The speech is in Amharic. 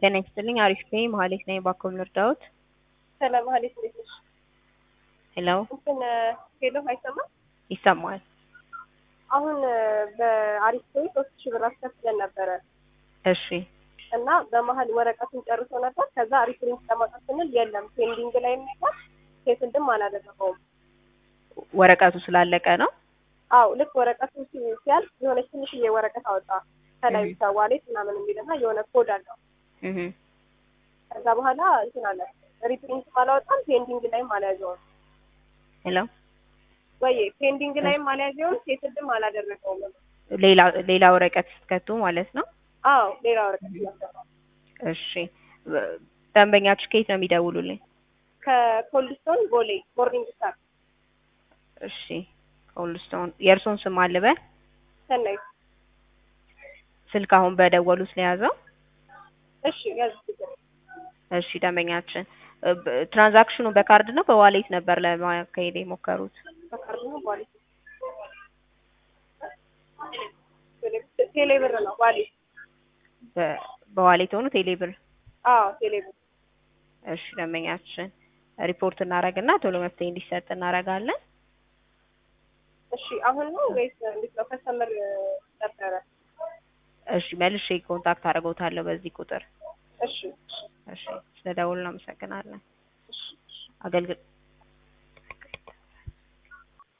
ጤና ይስጥልኝ አሪፍ ነኝ መሀሌት ነኝ ባክዎ ልርዳዎት? ሰላም መሀሌት እንዴት ነሽ? ሄሎ እንትን ሄሎ አይሰማም? ይሰማል። አሁን በአሪፍ ፔይ ሶስት ሺህ ብር አስከፍለን ነበረ እሺ እና በመሀል ወረቀቱን ጨርሶ ነበር። ከዛ ሪፕሪንት ለማውጣት ስንል የለም ፔንዲንግ ላይ የሚባል ሴትልድም አላደረገውም። ወረቀቱ ስላለቀ ነው። አው ልክ ወረቀቱ ሲ- ሲያልቅ የሆነች ትንሽዬ ወረቀት አወጣ ከላይ ብቻ ዋሌት ምናምን የሚልና የሆነ ኮድ አለው። እህ ከዛ በኋላ እንትን አለ ሪፕሪንት አላወጣም ፔንዲንግ ላይም አልያዘውም። ሄሎ ወይ ፔንዲንግ ላይም አልያዘውም ሴትልድም አላደረገውም። ሌላ ሌላ ወረቀት ስትከቱ ማለት ነው። አዎ ሌላ ወረቀት እያሰራው እሺ ደንበኛችሁ ከየት ነው የሚደውሉልኝ? ከኮልድስቶን ቦሌ ሞርኒንግ ስታር እሺ ኮልስቶን የእርሶን ስም አልበል ሰናይ ስልክ አሁን በደወሉት ለያዘው እሺ ያዝ እሺ ደንበኛችን እ ብ- ትራንዛክሽኑ በካርድ ነው በዋሌት ነበር ለማካሄድ የሞከሩት? በካርድ ነው ዋሌት ቴሌ ብር ነው ዋሌት በ- በዋሌት ሆኖ ቴሌ ብር አዎ ቴሌ ብር እሺ ደንበኛችን ሪፖርት እናደርግና ቶሎ መፍትሄ እንዲሰጥ እናደርጋለን። እሺ አሁን ነው ወይስ እንዴት ነው ከስተመር ነበረ እሺ መልሼ ኮንታክት አደርገውታለሁ በዚህ ቁጥር። እሺ እሺ ስለደውሉ እናመሰግናለን። እሺ አገልግል